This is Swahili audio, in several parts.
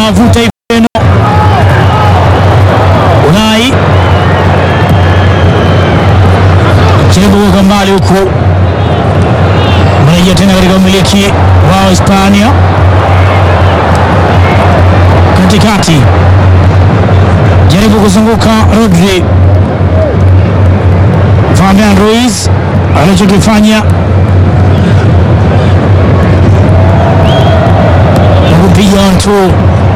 anawavuta Ifeno Unai jaribu kuweka mbali huku, mrejea tena katika umiliki wa Hispania katikati, jaribu kuzunguka Rodri. Fabian Ruiz alichokifanya kupiga ontu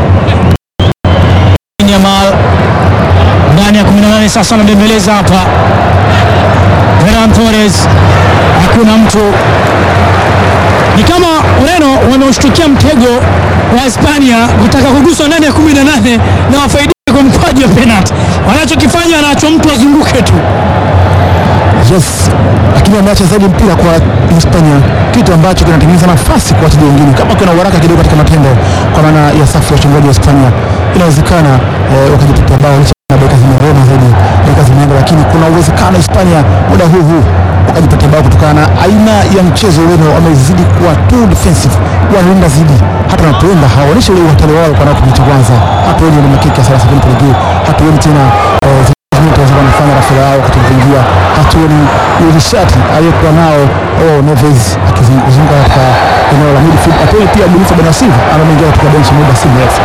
Yamal ndani ya 18 sasa, anabembeleza hapa Ferran Torres, hakuna mtu. Ni kama Ureno wameushtukia mtego wa Hispania kutaka kuguswa ndani ya 18 na wafaidike kwa mkwaju wa penalti. Wanachokifanya anaachwa mtu azunguke tu. Yes, lakini wameacha zaidi mpira kwa Hispania, kitu ambacho kinatengeneza nafasi kwa wachezaji wengine. Kama kuna uharaka kidogo katika matendo, kwa maana ya safu ya uchungaji wa Hispania, inawezekana eh, wakajitetea bao licha ya dakika zimeroma zaidi, dakika zimeenda, lakini kuna uwezekano Hispania muda huu huu wakajipatia bao kutokana na aina ya mchezo. Ureno wamezidi kuwa too defensive, wanalinda zaidi, hata wanapoenda hawaonyeshi ule uhatari wao kwa kipindi cha kwanza. Hatuoni ile makiki ya 30 kule juu, hatuoni tena eh, wanafanya rafiki yao katika kuingia, hatuoni nishati aliyokuwa nao oh, Neves akizunguka katika eneo la midfield, hatuoni pia Boniface Benasiva ameingia katika benchi muda si mrefu.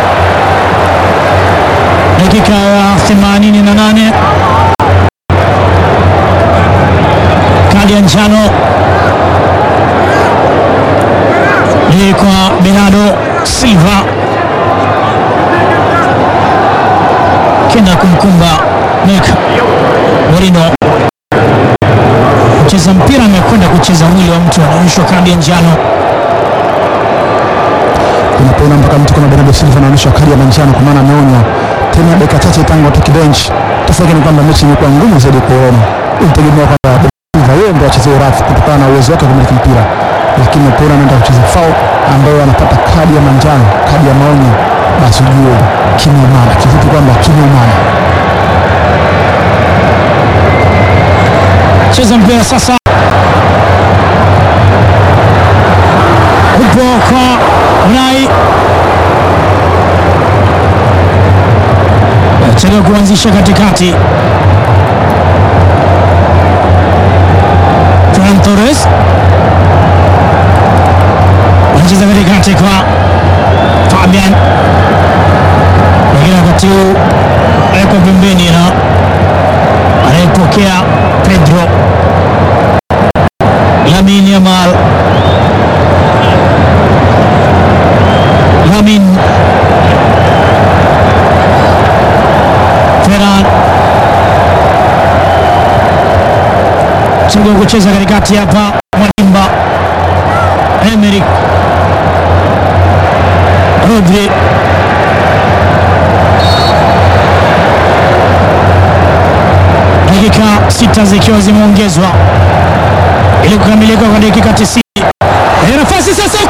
Dakika ya 88 kadi ya njano ni kwa Bernardo Silva, kenda kumkumba Mek Morino. Mcheza mpira amekwenda kucheza mwili wa mtu, anaonyeshwa kadi ya njano. Unapoona mpaka mtu kama Bernardo Silva anaonyeshwa kadi ya manjano, kwa maana ameonywa tena dakika chache tangu atoke bench. Tafsiri yake ni kwamba mechi imekuwa ngumu zaidi kwa Ureno. Ulitegemea kwamba Silva yeye ndio acheze rafu kutokana na uwezo wake wa kumiliki mpira, lakini unapoona anaenda kucheza foul ambayo anapata kadi ya manjano, kadi ya maonyo, basi ujue kimeumana. Kivipi kwamba kimeumana? Cheza mpira sasa, upo kwa Unai chelewa kuanzisha katikati. Ferran Torres anacheza katikati kwa Fabian, lakini wakati huu awekwa pembeni na anayepokea Pedro Lamin Yamal. Lamin Ferran chagua kucheza katikati hapa, Mwanimba Emerick Rodri dakika sita zikiwa zimeongezwa ili kukamilika kwa dakika 90. Eh, nafasi sasa